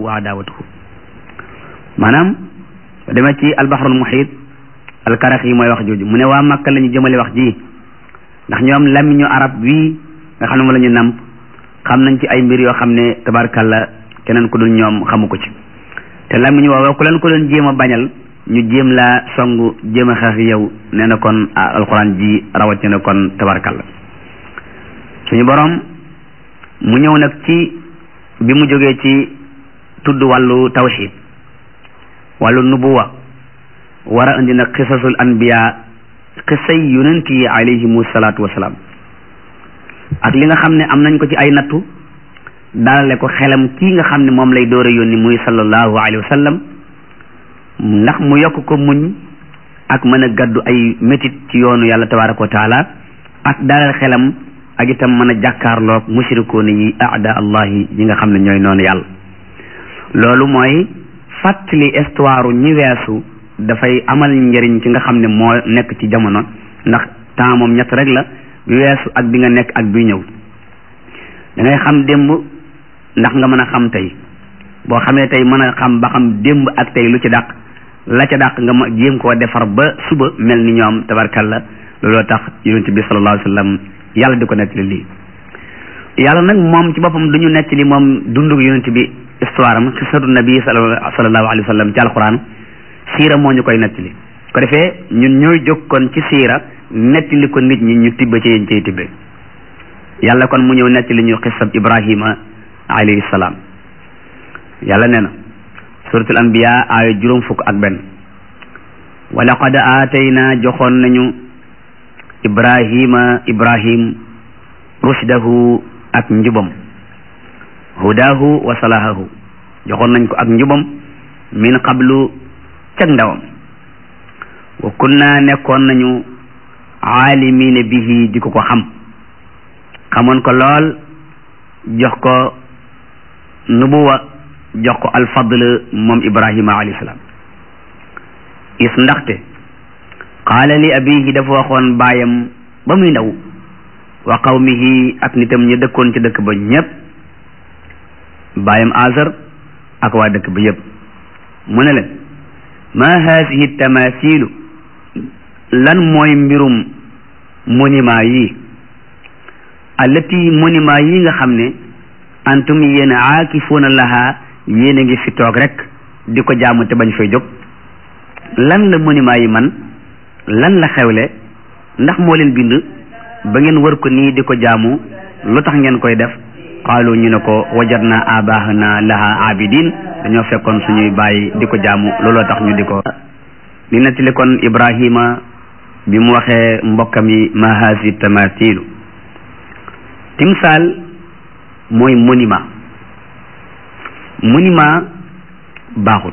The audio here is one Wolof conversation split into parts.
wa adawatuhu maanaam demee ci albahrul muhit alkarax yi mooy wax jooju mu ne waa Makka la ñu jëmale wax ji ndax ñoom lamiñu arab wii nga xam ne moom la ñu namp xam nañ ci ay mbir yoo xam ne tabarkalla keneen ku dul ñoom xamu ko ci te lamiñ woowa ku leen ko doon jéem a bañal ñu jéem laa songu jéem a xeex yow nee na kon alquran ji rawatina kon tabarkalla suñu borom mu ñëw nag ci bi mu jógee ci tudd wàllu tawxid wàllu nubuwa war a indi nag xisasul anbiya xisay yonent yi alayhimu salaatu wasalaam ak li nga xam ne am nañ ko ci ay nattu dalale ko xelam kii nga xam ne moom lay door a yónni muy sallallahu alayhi wa sallam ndax mu yokk ko muñ ak mën a gaddu ay métit ci yoonu yàlla tabaraka wa taala ak dalal xelam ak itam mën a jàkkaarloog mushrikoon yi aada allahi yi nga xam ne ñooy noonu yàlla loolu mooy fàttali histoire ñi weesu dafay amal njëriñ ci nga xam ne moo nekk ci jamono ndax temps moom ñett rek la bi weesu ak bi nga nekk ak bi ñëw da ngay xam démb ndax nga mën a xam tey boo xamee tey mën a xam ba xam démb ak tey lu ci dàq la ca dàq nga ma jéem koo defar ba suba mel ni ñoom tabarkalla looloo tax yonent bi sallallahu alayhi wa sallam yàlla di ko nettali lii yàlla nag moom ci boppam du ñu nettali moom dundug yonent bi histoire am xisatu nabi sallallahu alayhi wa sallam ci alquran siira moo ñu koy nettali ko defee ñun ñooy jóg kon ci siira nettali ko nit ñi ñu tibba ci yéen cay tibbe yàlla kon mu ñëw nettali ñu xisab ibrahima alayhi salaam yàlla nee na suratul anbiya aaya juróom fukk ak benn wa laqad aatayna joxoon nañu ibrahima ibrahim rushdahu ak njubam hudahu wa salahahu joxoon nañ ko ak njubam min qablu cag ndawam wa kunna nekkoon nañu aalimina bihi di ko ko xam xamoon ko lool jox ko nubuwa jox ko alfadl moom ibrahima alayhi salaam is ndaxte qaala li abihi dafa waxoon baayam ba muy ndaw wa qawmihi ak nitam ñu dëkkoon ci dëkk ba ñépp baayam azar ak waa dëkk ba yépp mu ne leen ma haasihi tamasilu lan mooy mbirum monument yi allati monument yi nga xam ne antum yéen aakifuuna laha yéen a ngi fi toog rek di ko jaamu te bañ fay jóg lan la monument yi man lan la xewle ndax moo leen bind ba ngeen wër ko nii di ko jaamu lu tax ngeen koy def qaalu ñu ne ko wajadna abahana laha abidin dañoo fekkoon suñuy bàyyi di ko jaamu looloo tax ñu di ko li nettali kon ibrahima bi mu waxee mbokkam yi ma haasi tamatilu timsaal mooy monument monument baaxut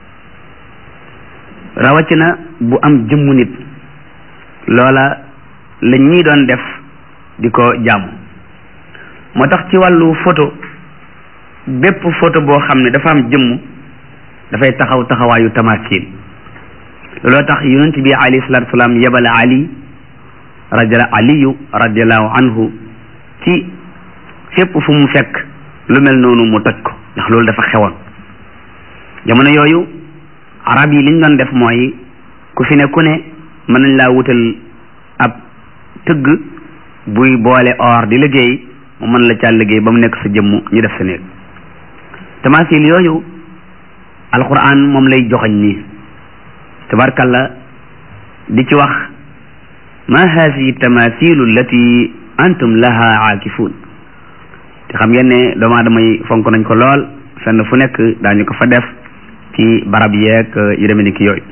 rawatina bu am jëmmu nit loola la ñii doon def di ko jàmm moo tax ci wàllu photo bépp photo boo xam ne dafa am jëmm dafay taxaw taxawaayu tamasil looloo tax yonent bi alayhi salatu wasalaam yebal ali rajala aliyu radiallahu anhu ci fépp fu mu fekk lu mel noonu mu toj ko ndax loolu dafa xewoon jamono yooyu arab yi liñ doon def mooy ku fi ne ku ne mën nañ laa wutal ab tëgg buy boole or di liggéey mu mën la caa liggéey ba mu nekk sa jëmm ñu def sa néeg tamasil yooyu alquran moom lay joxañ nii tabarkalla di ci wax ma haasihi tamasilu allati antum laha aakifun te xam ngeen ne doomu aadama yi fonk nañ ko lool fenn fu nekk daañu ko fa def ci barab yeeg yu demee ni ki yooyu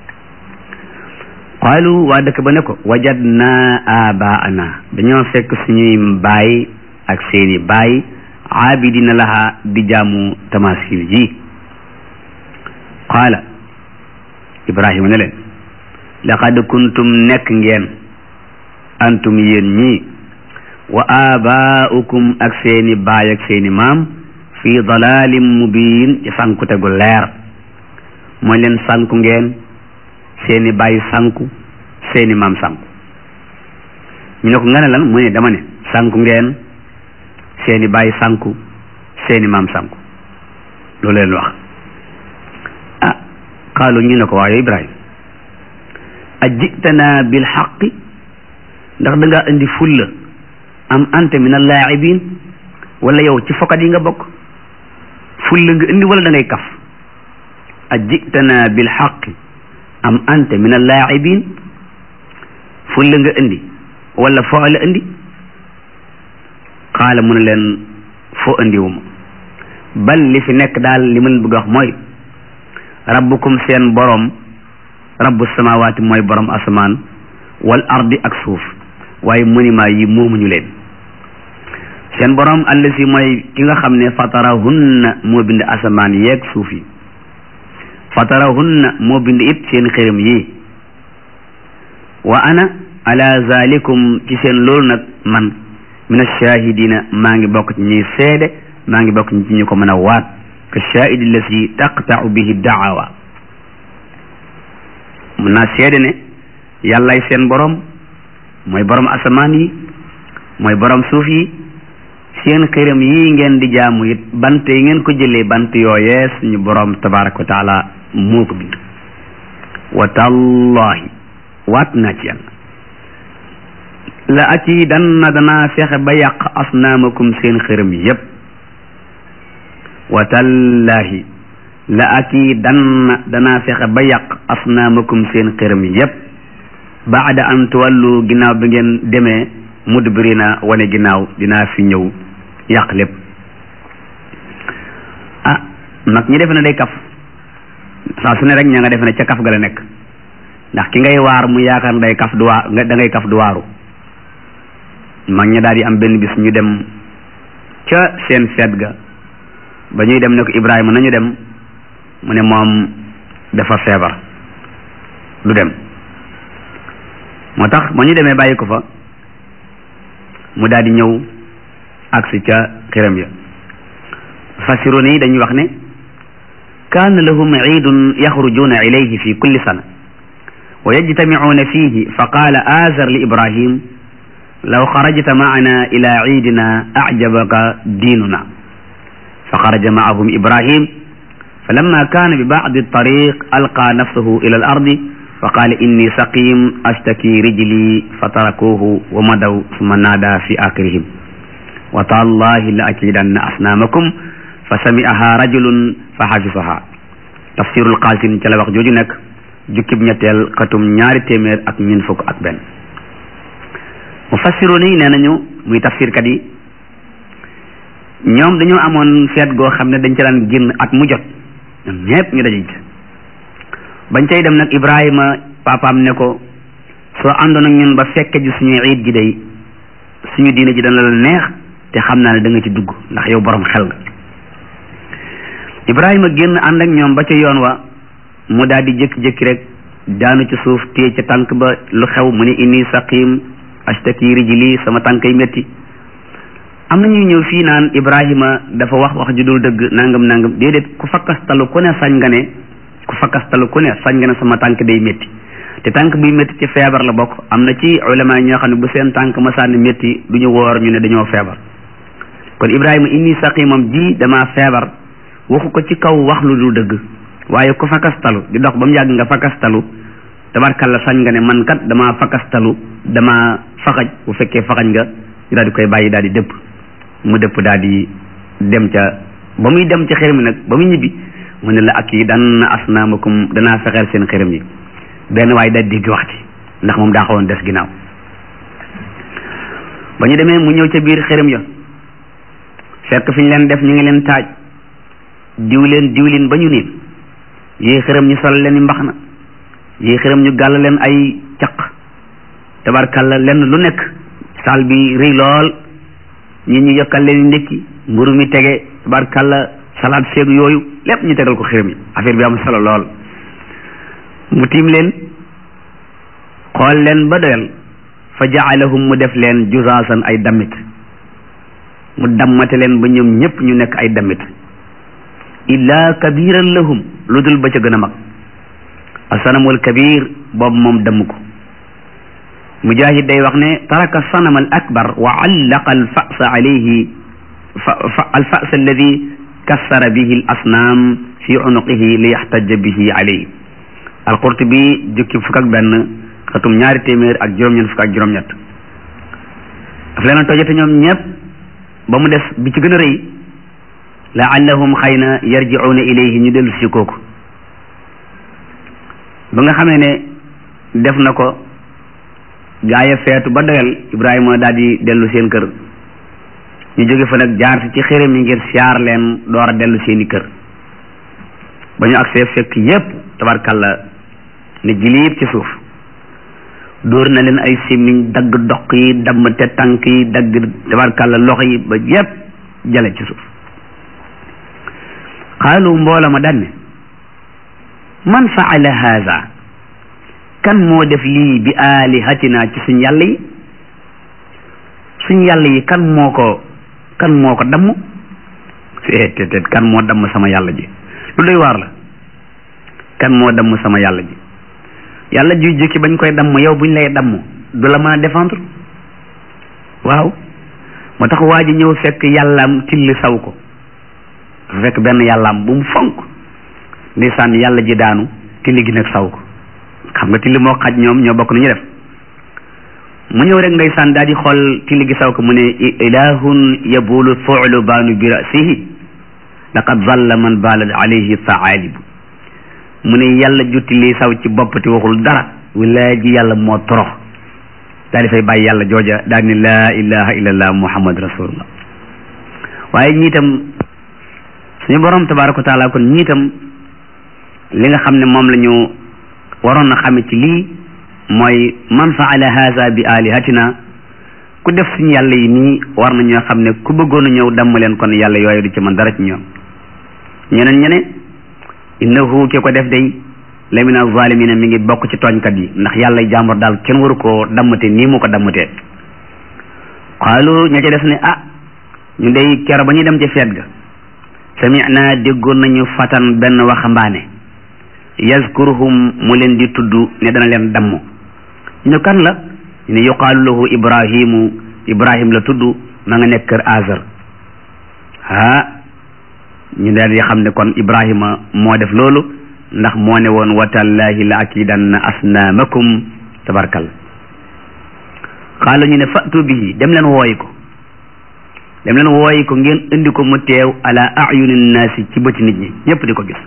qaalu waa dëkk ba ne ko wajadna abaana dañoo fekk suñuy baay ak seeni baay aabidina laha di jaamu tamasil ji qaala ibrahima ne leen laqad kuntum nekk ngeen antum yéen ñii wa abaaukum ak seeni baay ak seeni maam fi dalalin mubin ci sankute gu leer mooy leen sanku ngeen seeni baay sanku seeni maam sanku ñu ne ko nga ne lan mu ne dama ne sanku ngeen seeni baay sanku seeni maam sanku loolu leen wax ah qaalu ñu ne ko waaye ibrahim ajitana bil xaqi ndax da ngaa indi fulla am anta min allaibin wala yow ci fokat yi nga bokk fulla nga indi wala da ngay kaf ajitana bil xaqi am anta min allaibin fulla nga indi wala foo la indi qaala mu ne leen foo indiwuma bal li fi nekk daal li ma leen bëgg wax mooy rabbukum seen boroom rabbu samawaati mooy boroom asamaan wal ardi ak suuf waaye monument yi moomuñu leen seen boroom allasi mooy ki nga xam ne fatarahunna moo bind asamaan yeeg suuf yi fatarahunna moo bind it seen xërëm yi wa ana ala zalikum ci seen loolu nag man min ashahidina maa ngi bokk ci ñuy seede maa ngi bokk ci ñu ko mën a waat ka shahidi lasi taqtau bihi daawa mun naa seede ne yàllay seen borom mooy borom asamaan yi mooy borom suuf yi seen xëram yi ngeen di jaamu it bant yi ngeen ko jëlee bant yooyee suñu borom tabaraka wa taala moo ko bind wa tallahi waat naa ci yàlla la aki dan na danaa fexe ba yàq asnaamakum seen xërëm yépp wa tallahi la aki dan na danaa fexe ba yàq asnaamakum seen xërëm yépp baada an tuwallu ginnaaw bi ngeen demee mudbirina wane ginnaaw dinaa fi ñëw yàq lépp ah nag ñi defe ne day kaf saa su ne rek ña nga defe ne ca kaf ga la nekk ndax ki ngay waar mu yaakaar day kaf du waa da ngay kaf du waaru mag ña daal di am benn bis ñu dem ca seen feet ga ba ñuy dem ne ko Ibrahima nañu dem mu ne moom dafa feebar du dem moo tax ba ñu demee bàyyi ko fa mu daal di ñëw agsi ca xiram ya fasiroon yi dañuy wax ne kaana lahum ciidun yaxrujuuna ilayhi fi kulli sana wa yajtamicuuna fihi fa qaala aazar li ibrahim law xarajta macana ila ciidina acjabaka diinuna fa xaraja macahum ibrahim falamma kaana bi bacdi altariq alqaa nafsahu ila al ardi fa qaala inni saqim ashtaki rijli fa tarakuuhu wa madaw summa naada fi aaxirihim wa taallahi la akidanna asnaamakum fa sami'aha rajulun fa xafisaha tafsirul qaasin ca la wax jooju nekk jukkib ñetteel xatum ñaari téeméer ak ñeent fukk ak benn mufassiroon yi nee nañu muy tafsirkat yi ñoom dañoo amoon feet goo xam ne dañ ca daan génn at mu jot ñoom ñépp ñu daje ci bañ cay dem nag Ibrahima papaam ne ko soo àndoon ak ñun ba fekke ji suñu iid gi day suñu diine ji dana la neex te xam naa ne da nga ci dugg ndax yow borom xel nga Ibrahima génn ànd ak ñoom ba ca yoon wa mu daal di jékki-jékki rek daanu ci suuf téye ca tànk ba lu xew mu ne inni saqim ashtaki rijli sama tànk yi métti am na ñuy ñëw fii naan Ibrahima dafa wax wax ju dul dëgg nangam nangam déedéet ku fakkastalu ku ne sañ nga ne ku fakkastalu ku ne sañ nga ne sama tànk day métti te tànk buy métti ci feebar la bokk am na ci ulama ñoo xam ne bu seen tànk masaani métti du ñu woor ñu ne dañoo feebar kon Ibrahima inni saqimam ji dama feebar waxu ko ci kaw wax lu dul dëgg waaye ku fakastalu di dox ba mu yàgg nga fakastalu tabarkalla sañ nga ne man kat dama fakastalu dama faxaj bu fekkee faxaj nga ñu daal di koy bàyyi daal di dëpp mu dëpp daal di dem ca ba muy dem ci xërëm yi nag ba muy ñibbi mu ne la ak yi dan na asnaamakum danaa fexeel seen xërëm yi benn waaye daal digg wax ci ndax moom daa xawoon des ginnaaw ba ñu demee mu ñëw ca biir xërëm ya fekk fi ñu leen def ñu ngi leen taaj diw leen diwlin ba ñu niin yii xërëm ñu sol leen i mbax na yii xërëm ñu gàll leen ay caq tabarkalla lenn lu nekk saal bi rëy lool ñi ñu yokkal leen ndékki mburu mi tege tabarkalla salaat seeg yooyu lépp ñu tegal ko xërëm yi affaire bi am solo lool mu tiim leen xool leen ba doyal fa jaalahum mu def leen jusaasan ay damit mu dammate leen ba ñoom ñëpp ñu nekk ay damit illa kabiran lahum lu dul ba ca gën a mag asanamul kabir boobu moom damm ko mujahid day wax ne taraka sanam al akbar wa allaqa al fasa alayhi fa al fasa alladi kassara bihi al asnaam fi unuqihi li yaxtaja bihi alayhi alqurtubi jukki fukk ak benn xatum ñaari téeméer ak juróom-ñeent fukk ak juróom-ñett daf leen a tojate ñoom ñëpp ba mu des bi ci gën a rëy laallahum xëy na yarjicuuna ilayhi ñu dellu si kooku ba nga xamee ne def na ko gaaya feetu ba doyal Ibrahima daal di dellu seen kër ñu jóge fa nag jaar si ci xërëm yi ngir siyaar leen door a dellu seeni kër ba ñu agsee fekk yépp tabarkalla ne jiliib ci suuf dóor na leen ay simiñ dagg doq yi damm te tànk yi dagg tabarkalla loxo yi ba yépp jale ci suuf xaalu mboola ma danne man faala haza kan moo def lii bi alihatina ci suñ yàlla yi suñ yàlla yi kan moo ko kan moo ko damm te te kan moo damm sama yàlla ji lu doy waar la kan moo damm sama yàlla ji yàlla juy jukki bañ koy damm yow buñ lay damm du la mën a défendre waaw moo tax waa ji ñëw fekk yàllaam tilli saw ko fekk benn yàllaam bu mu fonk ndeysaan yàlla ji daanu tilli gi nag saw ko xam nga tilli moo xaj ñoom ñoo bokk nu ñu def mu ñëw rek ndeysaan daal di xool tilli gi saw ko mu ne ilahun yabulu fuulu baanu bi rasihi laqad zalla man baala alayhi thaalibu mu ne yàlla jutti lii saw ci bopp te waxul dara wilaay ji yàlla moo torox daal di fay bàyyi yàlla jooja daal ni laa ilaha illallah muhammad rasulullah waaye ñiitam suñu borom tabaraka wa taala kon ñiitam li nga xam ne moom la ñu waroon na xame ci lii mooy man faala haza bi alihatina ku def suñu yàlla yi nii war na ñoo xam ne ku bëggoon a ñëw damm leen kon yàlla yooyu du ci man dara ci ñoom ñeneen ñene innahu ki ko def day la min azalimina mi ngi bokk ci tooñkat yi ndax yàlla jàmbur daal kenn waru koo dammate nii mu ko dammatee xaalu ña ca def ne ah ñu day kero ba ñuy dem ca feet ga samina déggoon nañu fatan benn waxambaane yazkuruhum mu leen di tudd ne dana leen damm ñu kan la ñu ne yuqaalu lahu ibrahimu ibrahim la tudd ma nga nekk kër azar ah ñu daal di xam ne kon ibrahima moo def loolu ndax moo ne woon watallahi la akidanna asnaamakum tabarkal xaala ñu ne fatu bihi dem leen wooyi ko dem leen wooyi ko ngeen indi ko mu teew ala ayuni nnaasi ci bëti nit ñi ñëpp di ko gis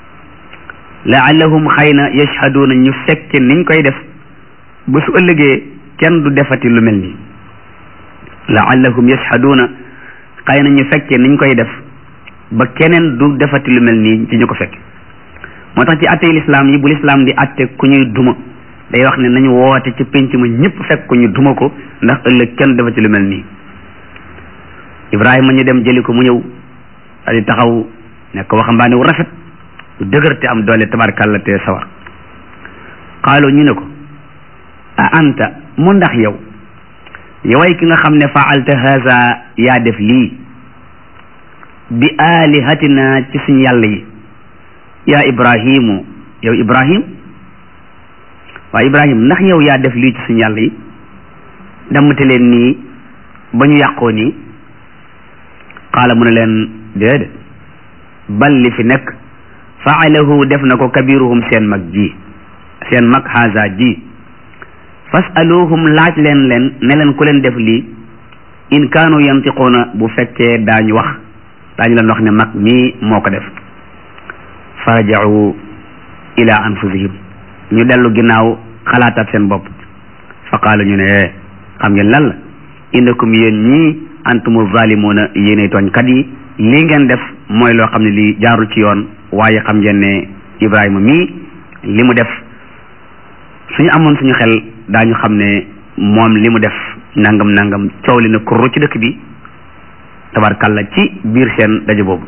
laallahum xëy na yashhaduuna ñu fekke niñ koy def ba su ëllëgee kenn du defati lu mel nii laallahum yashhaduuna xëy na ñu fekke niñ koy def ba keneen du defati lu mel nii ci ñu ko fekk moo tax ci attey lislaam yi bu lislaam di atte ku ñuy duma day wax ne nañu woote ci penc ma ñëpp fekk ko ñu duma ko ndax ëllëg kenn defati lu mel nii ibrahima ñu dem jëli ko mu ñëw daal di taxaw nekk waxambaane wu rafet lu dëgër te am doole tabarkàlla te sawar xaaloo ñu ne ko a anta mu ndax yow yoway ki nga xam ne faalta haza yaa def lii bi alihatina ci suñ yàlla yi yaa ibrahimu yow ibrahim waaw ibrahim ndax yow yaa def lii ci suñ yàlla yi dammate leen nii ba ñu yàqoo nii qaala mu ne leen déedéet bal li fi nekk faalahu def na ko kabiruhum seen mag ji seen mag haza ji fasaluhum laaj leen leen ne leen ku leen def lii in kaanu yantiquuna bu fekkee daañu wax daañu leen wax ne mag mii moo ko def farajau ila anfusihim ñu dellu ginnaaw xalaataat seen bopp fa qaalu ñu ne xam ngeen lan la innakum yéen ñii antumu zalimuuna yéenay tooñkat yi lii ngeen def mooy loo xam ne lii jaarul ci yoon waaye xam ngeen ne Ibrahima mii li mu def suñu amoon suñu xel daañu xam ne moom li mu def nangam nangam coow li na kurru ci dëkk bi tabarkalla ci biir seen daje boobu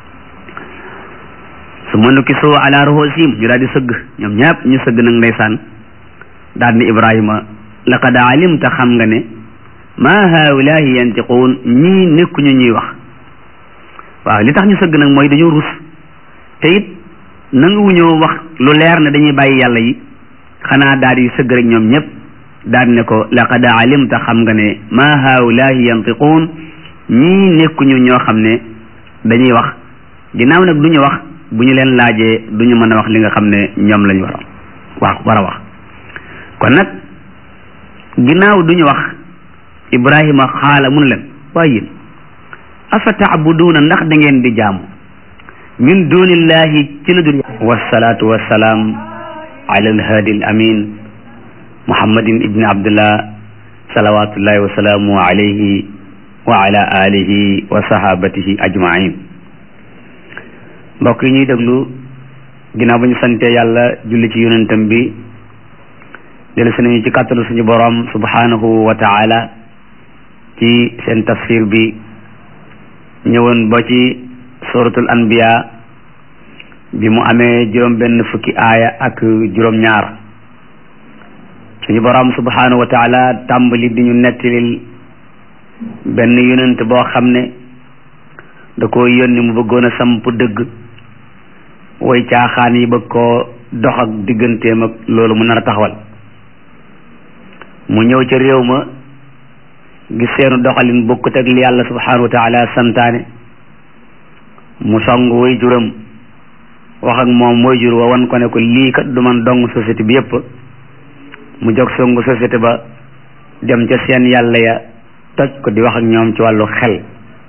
su ma nukki soo ala ruhusihim ñu daal di sëgg ñoom ñëpp ñu sëgg nag ndeysaan daal ni Ibrahima laqad alimta xam nga ne ma haulahi yantiquun ñii nekkuñu ñuy wax waaw li tax ñu sëgg nag mooy dañoo rus te it nanguwuñoo wax lu leer ne dañuy bàyyi yàlla yi xanaa daal di sëgg rek ñoom ñëpp daal ne ko laqad alimta xam nga ne ma haulahi yantiquun ñii nekkuñu ñoo xam ne dañuy wax ginnaaw nag du ñu wax bu ñu leen laajee du ñu mën a wax li nga xam ne ñoom lañu war a wax war a wax kon nag ginnaaw du ñu wax ibrahima xaala mun leen waaye yéen afa taabuduuna ndax da ngeen di jaamu min dunillahi ci lu dul wasalaatu wasalaam ala alhaadi al amin muhammadin ibni abdullah salawatullahi wa salaamu alayhi wa ala alihi wa sahabatihi ajmain mbokk yi ñuy déglu ginnaaw ba ñu sante yàlla julli ci yonentam bi dellu si nañu ci kàttalu suñu borom subhanahu wa taala ci seen tafsir bi ñëwoon ba ci suratul anbiya bi mu amee juróom benn fukki aaya ak juróom ñaar suñu borom subhanahu wa taala tàmbali di ñu nettalil benn yonent boo xam ne da ko yónni mu bëggoon a samp dëgg way caaxaan yi bëgg koo dox ak digganteem ak loolu mu nar a taxawal mu ñëw ca réew ma gis seenu doxalin bokkut ak li yàlla subhanahu wa taala santaane mu song way juram wax ak moom way jur wa wan ko ne ko lii kat du man dong société bi yépp mu jóg songu société ba dem ca seen yàlla ya toj ko di wax ak ñoom ci wàllu xel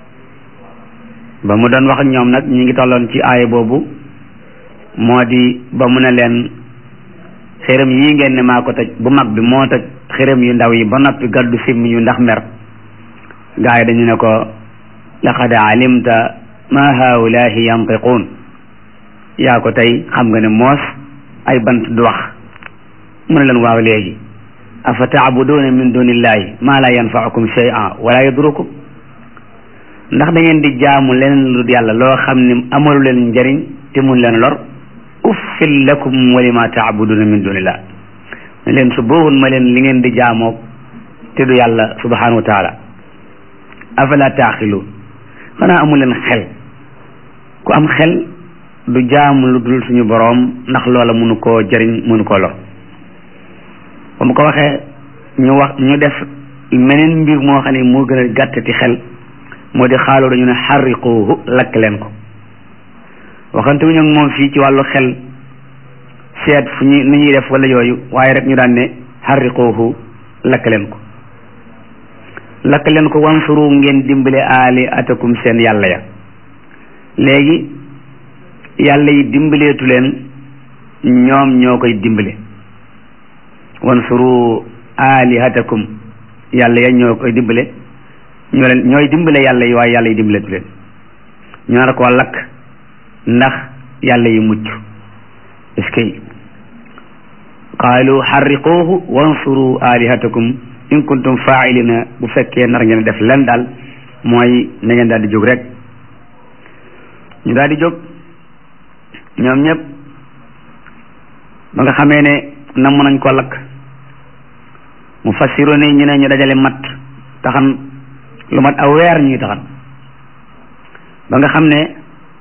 ba mu doon wax ak ñoom nag ñi ngi tolloon ci aaya boobu moo di ba mu ne leen xërëm yii ngeen ne maa ko toj bu mag bi moo toj xërëm yu ndaw yi ba noppi gaddu simmi yu ndax mer gaa yi dañu ne ko laqad alimta ma haulaahi yantiquun yaa ko tey xam nga ne moos ay bant du wax mu ne leen waaw léegi afa taabuduuna min dunillahi ma la yanfaukum shay'an wala yadrukum ndax da ngeen di jaamu leneen lu yàlla loo xam ne amalu leen njëriñ te mun leen lor uffil lakum wa lima taabuduuna min dunillah ne leen su boobul ma leen li ngeen di jaamoo te du yàlla subhanahu wa taala afala taaxiluun xanaa amu leen xel ku am xel du jaamu lu dul suñu boroom ndax loola mënu koo jëriñ mënu koo lor ba mu ko waxee ñu wax ñu def meneen mbir moo xam ne moo gën a gàttati xel moo di xaaloo dañu ne xarriquuhu lakk leen ko waxante wuñu ak moom fii ci wàllu xel seet fu ñu nu ñuy def wala yooyu waaye rek ñu daan ne xarriquuhu lakk leen ko lakk leen ko wansuru ngeen dimbale aali atakum seen yàlla ya léegi yàlla yi dimbaleetu leen ñoom ñoo koy dimbale wansuru alihatakum yàlla ya ñoo koy dimbale ñoo leen ñooy dimbale yàlla yi waaye yàlla yi dimbaleetu leen ñu nar koo lakk ndax yàlla yi mucc est-ce que qaalu xarriquuhu wansuru alihatakum in kuntum faailina bu fekkee nar ngeen def len daal mooy na ngeen daal di jóg rek ñu daal di jóg ñoom ñëpp ba nga xamee ne namm nañ ko lakk mu fassiro ne ñu ne ñu dajale mat taxan lu mat aw weer ñuy taxan ba nga xam ne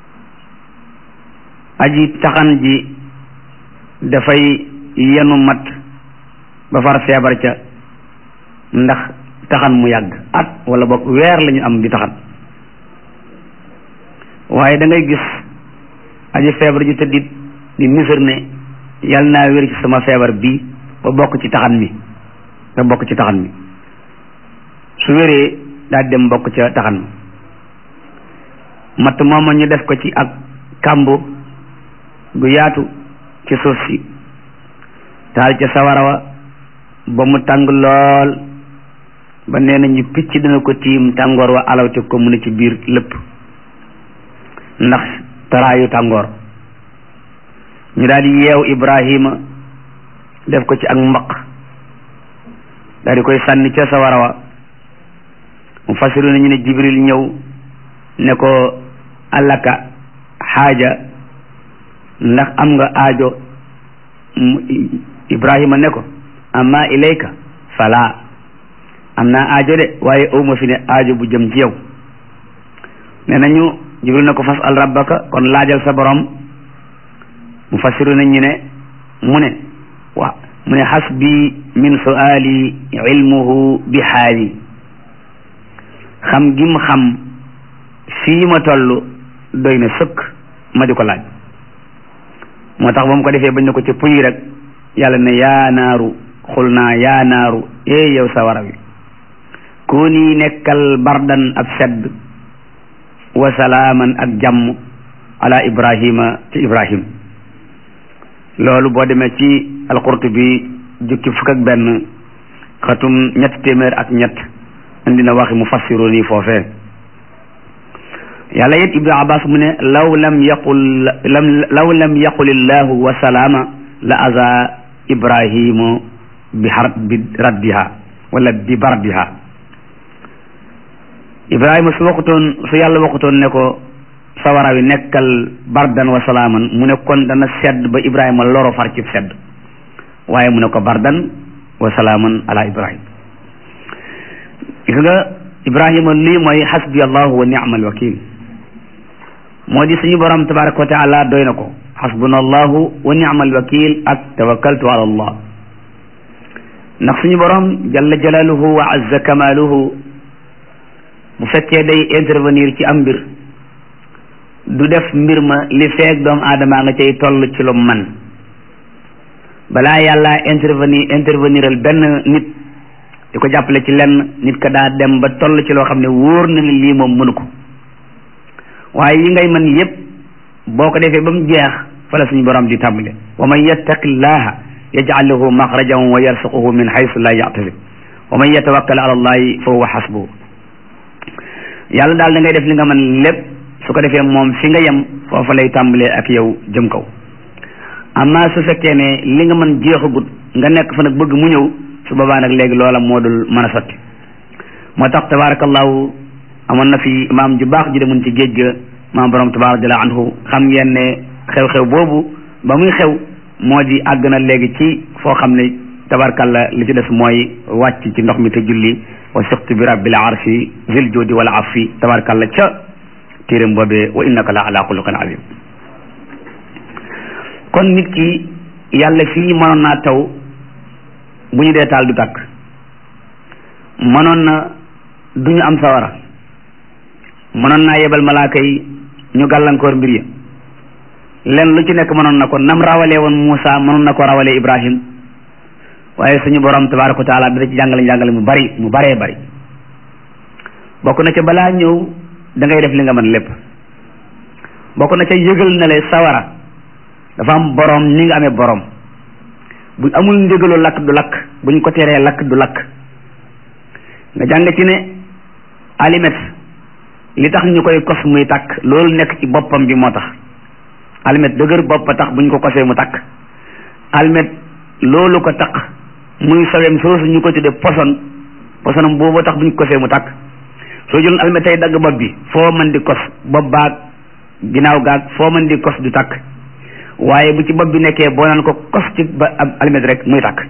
aji taxan ji dafay yenu mat ba far feebar ca ndax taxan mu yàgg at wala boog weer la ñu am di taxan waaye da ngay gis aji feebar ji tëddit di misir ne yal naa wér ci sama feebar bii ba bokk ci taxan mi ba bokk ci taxan mi su wéree daal dem bokk ca taxan mi matt mooma ñu def ko ci ak kàmbu gu yaatu ci suuf si taal ca sawara wa ba mu tàng lool ba nee nañu picc dina ko tiim tàngoor wa alawte ko mu ne ci biir lépp ndax taraayu tàngoor ñu daal di yeew Ibrahima def ko ci ak mbaq daal di koy sànni ca sawara wa mu fasiru nañu ne Jibril ñëw ne ko alaka xaaja ndax am nga aajo Ibrahima ne ko amma ilayka fala am naa aajo de waaye awma fi ne aajo bu jëm ci yow ne nañu jibril na ko fas al rabbaka kon laajal sa borom mu fassiru nañ ñu ne mu ne waaw mu ne xasbi min suali ilmuhu bi xaali xam gim xam fii ma toll doy na sëkk ma di ko laaj moo tax ba mu ko defee bañ ne ko ca puy rek yàlla ne yaa naaru xul naa yaa naaru ee yow sawara wi kuni nekkal bardan ab sedd wa salaaman ak jàmm ala ibrahima ci ibrahim loolu boo demee ci alqurtubi jukki fukk ak benn xatum ñett téeméer ak ñett indi na waxi mu fassiru nii foofee yàlla it ibnu abbas mu ne law lam yaqul lam law lam yaqul illahu wa salaama la aza ibrahimu bi har bi raddiha wala bi bardiha ibrahima su waxutoon su yàlla waxutoon ne ko sawara wi nekkal bardan wa salaaman mu ne kon dana sedd ba ibrahima loro far ci sedd waaye mu ne ko bardan wa salaaman ala ibrahim gis nga ibrahima lii mooy xasbi allahu wa ni'mal wakil moo di suñu borom tabaraka wa taala doy na ko xasbuna allahu wa ni'mal wakil ak tawakkaltu ala allah ndax suñu borom jalla jalaluhu wa azza kamaluhu bu fekkee day intervenir ci am mbir du def mbir ma li feeg doomu aadama nga cay toll ci lu man balaa yàlla intervenir interveniral benn nit di ko jàppale ci lenn nit ka daa dem ba toll ci loo xam ne wóor na ni lii moom mënu ko waaye yi ngay mën yépp boo ko defee ba mu jeex fa la suñu borom di tàmbale wa man yattaqi llaha yaj'al lahu maxrajan wa yarsuquhu min haythu la yahtasib wa man yatawakkal ala allahi fa huwa hasbuhu yàlla daal da ngay def li nga mën lépp su ko defee moom fi nga yem foofa lay tàmbalee ak yow jëm kaw amma su fekkee ne li nga mën jeexagut nga nekk fa nag bëgg mu ñëw su boobaa nag léegi loola moo dul mën a sotti moo tax tabarakallahu amoon na fi maam ju baax ji demoon ci géej ga maam borom tabarak radiallahu anhu xam ngeen ne xew-xew boobu ba muy xew moo di àgg na léegi ci foo xam ne tabarakalla li ci des mooy wàcc ci ndox mi te julli wa siqtu bi rabbil arshi zil judi wal afi tabarakalla ca téeréem boobee wa innaka la ala xuluqin azim kon nit ki yàlla fii mënoon naa taw bu ñu dee taal du tàkk mënoon na du ñu am sawara mënoon naa yebal malaaka yi ñu gàllankoor mbir ya len lu ci nekk mënoon na ko nam rawalee woon Muusa mënoon na ko rawalee Ibrahim waaye suñu borom tabaraka wa taala dina ci jàngale jàngale mu bari mu baree bari bokk na ca balaa ñëw da ngay def li nga mën lépp bokk na ca yëgal na le sawara dafa am borom ni nga amee borom bu amul ndigalu lakk du lakk buñ ko teree lakk du lakk nga jàng ci ne alimet li tax ñu koy kos muy takk loolu nekk ci boppam bi moo tax almet dëgër bopp tax buñ ko kosee mu takk almet loolu ko tax muy sawem soosu ñu ko tuddee poson posonam boobu tax buñ ko kosee mu takk soo jëloon almet tey dagg bopp bi foo mën di kos bopp baag ginnaaw gaag foo mën di kos du takk waaye bu ci bopp bi nekkee boo naan ko kos ci ba ab almet rek muy takk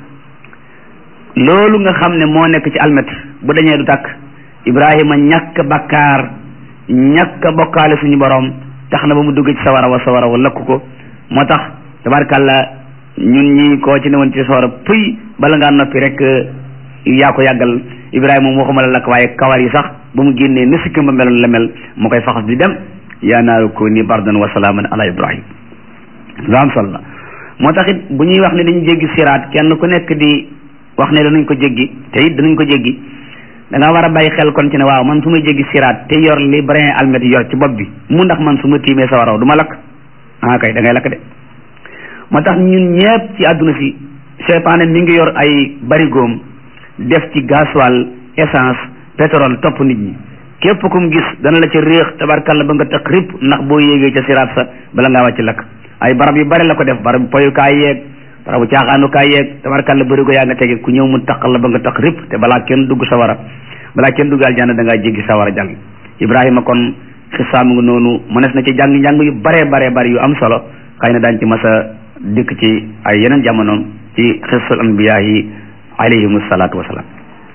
loolu nga xam ne moo nekk ci almet bu dañee du takk ibrahima ñàkk bakkaar ñàkk bokkaale suñu borom tax na ba mu dugg ci sawara wa sawara wa lakk ko moo tax tabarkàlla ñun ñi koo ci newoon ci sawara puy bala ngaa noppi rek yaa ko yàggal ibrahima moom waxuma la lakk waaye kawar yi sax ba mu génnee ni sikkim ba meloon la mel mu koy faxas di dem yaa naaru kuni bardan wa salaaman ala ibrahim lu am solo la moo tax it bu ñuy wax ne dañu jéggi siraat kenn ku nekk di wax ne danañ ko jéggi te it danañ ko jéggi da nga war a bàyyi xel kon ci ne waaw man su ma jéggi siraat te yor li brin almet yor ci bopp bi mu ndax man su ma tiimee sa waraw du ma lakk ah kay da ngay lakk de moo tax ñun ñëpp ci àdduna si seytaane mi ngi yor ay barigoom def ci gasoil essence pétrole topp nit ñi képp ku mu gis dana la ca réex tabarkalla ba nga tëq rip ndax boo yéegee ca siraat sa bala ngaa wàcc lakk ay barab yu bari la ko def barab poyukaay yeeg barabu caaxaanukaay yeeg tabarkalla bëri ko yaa nga tege ku ñëw mu taqal la ba nga taq rip te balaa kenn dugg sawara balaa kenn dugg aljanna da ngaa jéggi sawara jàll ibrahima kon xisaam nga noonu mënees na ci jàng njàng yu baree baree bari yu am solo xëy na daañ ci mas a dikk ci ay yeneen jamono ci xisul anbiyaa yi alayhim salaatu wasalaam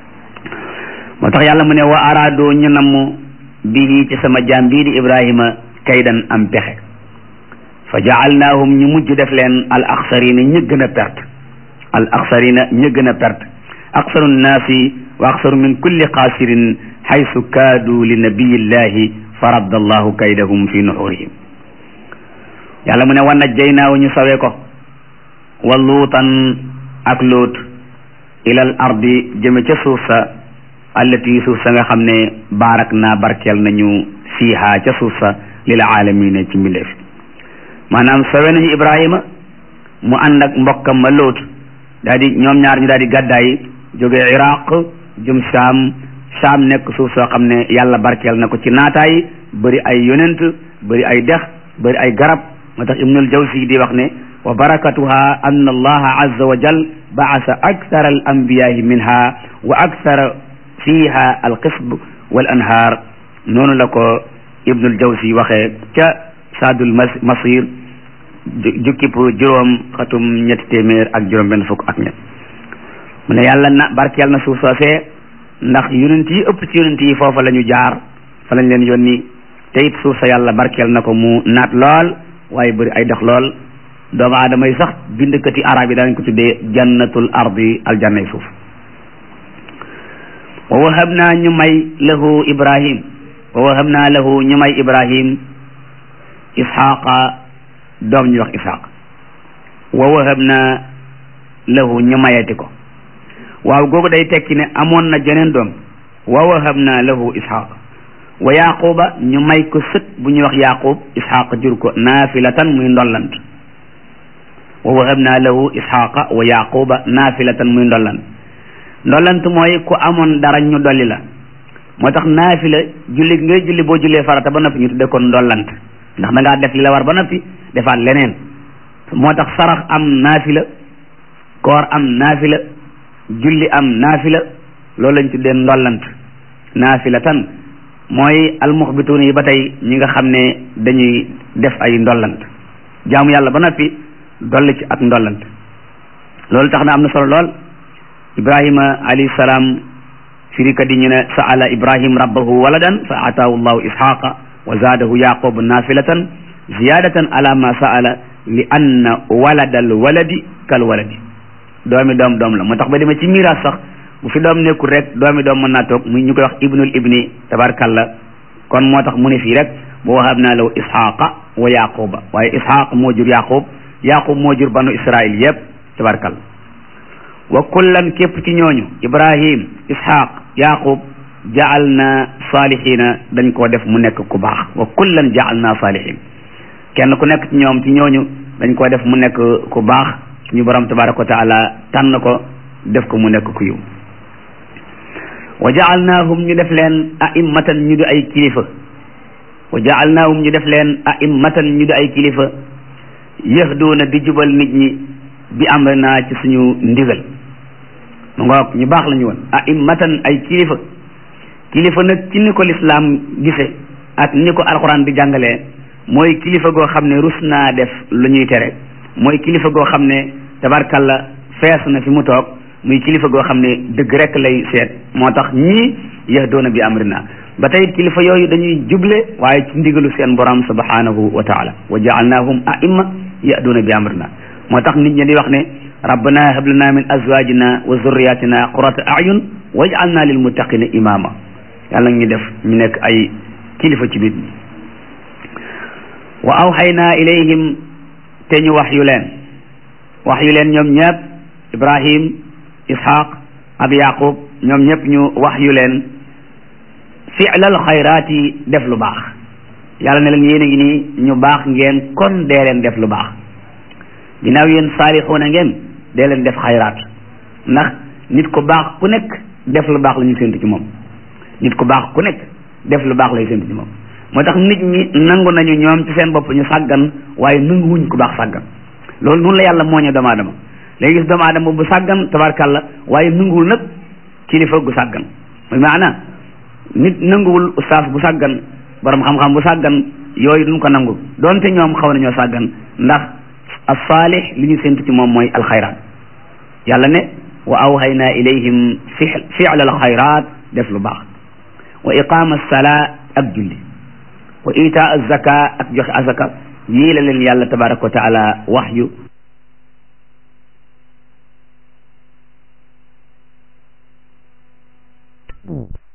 moo tax yàlla mu ne wa araado ñu namm bihi ci sama jaam bii di ibrahima kaydan am pexe fa jaalnaahum ñu mujj def leen al axsarina ñë gën a perte al axsarina ñë gën a perte aksaru nnaasi wa aksaru min kulli xaasirin xaysu kaadu li nabiyillahi fa radda allahu kaydahum fi nuxurihim yàlla mu ne wa najjaynaahu ñu sawe ko wa luutan ak luut ilal ardi jëme ca suuf sa allati suuf sa nga xam ne baarak naa barkeel nañu fiiha ca suuf sa lil aalamiina ci mbindeef maanaam sawe nañu ibrahima mu ànd ak mbokkam ma luut daal di ñoom ñaar ñu daal di gàddaay jóge iraq jëm saam saam nekk suuf soo xam ne yàlla barkeel na ko ci naataay bëri ay yonent bëri ay dex bëri ay garab moo tax ibnul jawsi di wax ne wa barakatuha anna allaha azza wa jal baasa akthara al anbiyahi minha wa akthara fiha al qisb wal anhaar noonu la ko ibnul jawsi waxee ca saadul masir jukkib juróom xatum ñetti téeméer ak juróom benn fukk ak ñett mu ne yàlla na barkeel na suuf soosee ndax yonent yi ëpp ci yonent yi foofa la ñu jaar fa lañ leen yónni te it suuf sa yàlla barkeel na ko mu naat lool waaye bëri ay dox lool doomu aadama yi sax bindkati arab yi danañ ko tuddee jannatul ardi aljannay suuf wa wahab naa ñu may lahu ibrahim wa wahab naa lahu ñu may ibrahim isxaqa doom ñu wax isxaq wa wahab naa lahu ñu mayati ko waaw googu day tekki ne amoon na jeneen doom wa wahab naa lahu isxaq wa yaquba ñu may ko sët bu ñuy wax yaqub isxaq jur ko naafilatan muy ndollant wa wahab naa lahu isxaqa wa yaquba naafilatan muy ndollant ndollant mooy ku amoon dara ñu dolli la moo tax naafila julli ngay julli boo jullee farata ba noppi ñu tudde ko ndollant ndax da ngaa def li la war ba noppi defaat leneen moo tax sarax am naafila koor am naafila julli am naafila loolu lañ tuddee ndollant naafila tan mooy almuxbituuna yi ba tey ñi nga xam ne dañuy def ay ndollant jaamu yàlla ba noppi dolli ci ak ndollant loolu tax na am na solo lool ibrahima alayhi salaam firikat yi ñu ne saala ibrahim rabbahu waladan fa ataahu llahu ishaqa wa zaadahu yaqubu nafilatan ziyadatan ala ma saala li anna walada al waladi kal waladi doomi doom doom la moo tax ba demee ci miraas sax bu fi doom nekkul rek doomi doom mën naa toog mu ñu koy wax ibnul ibni tabarkalla kon moo tax mu ne fii rek bu wahab naa law ishaqa wa yaquba waaye ishaq moo jur yaqub yaqub moo jur banu israil yépp tabarkalla wa kullan képp ci ñooñu ibrahim ishaq yaqub jaal na salihina dañ koo def mu nekk ku baax wa kullan jaal na salihin kenn ku nekk ci ñoom ci ñooñu dañ koo def mu nekk ku baax suñu borom tabaraka wa taala tànn ko def ko mu nekk ku yiw wa jaalnaahum ñu def leen a'immatan ñu di ay kilifa wa jaalnaahum ñu def leen a'immatan ñu di ay kilifa yahduuna di jubal nit ñi bi amrina ci suñu ndigal mu ngoog ñu baax la ñu woon a'immatan ay kilifa kilifa nag ci ni ko lislaam gise ak ni ko alxuraan di jàngalee mooy kilifa goo xam ne rus naa def lu ñuy tere mooy kilifa goo xam ne tabarkalla fees na fi mu toog muy kilifa goo xam ne dëgg rek lay seet moo tax ñii yahdoona bi amrina ba tey kilifa yooyu dañuy juble waaye ci ndigalu seen borom subhanahu wa taala wa jaalnaahum a'imma yahdoona bi amrina moo tax nit ñi di wax ne rabbana hab lana min azwajina wa zurriyatina qurata a'yun waj'alna lil muttaqina imama yàlla ñu def ñu nekk ay kilifa ci biir ñi wa awxayna ilayhim te ñu wax yu leen wax yu leen ñoom ñëpp ibrahim ishaq ak yaqub ñoom ñëpp ñu wax yu leen fi'lal xayraati def lu baax yàlla ne leen yéen a ngi nii ñu baax ngeen kon dee leen def lu baax ginnaaw yéen saalixuuna ngeen dee leen def xayraat ndax nit ku baax ku nekk def lu baax la ñu séntu ci moom nit ku baax ku nekk def lu baax lay séntu ci moom moo tax nit ñi nangu nañu ñoom ci seen bopp ñu sàggan waaye nangu wuñ ku baax sàggan loolu noonu la yàlla mooñe doomu aadama léegi gis doomu aadama bu sàggan tabarkàlla waaye nanguwul nag kilifa gu sàggan mooy maana nit nanguwul ustaas bu sàggan borom xam-xam bu sàggan yooyu duñ ko nangu doonte ñoom xaw nañoo sàggan ndax as-saalih li ñu séntu ci moom mooy alxayraat yàlla ne wa awhayna ilayhim fi'la alxayraat def lu baax wa iqama as-salaa ak julli wa itaa az-zaka ak joxe azaka yii la leen yàlla tabaraka wa taala wax yu Mm.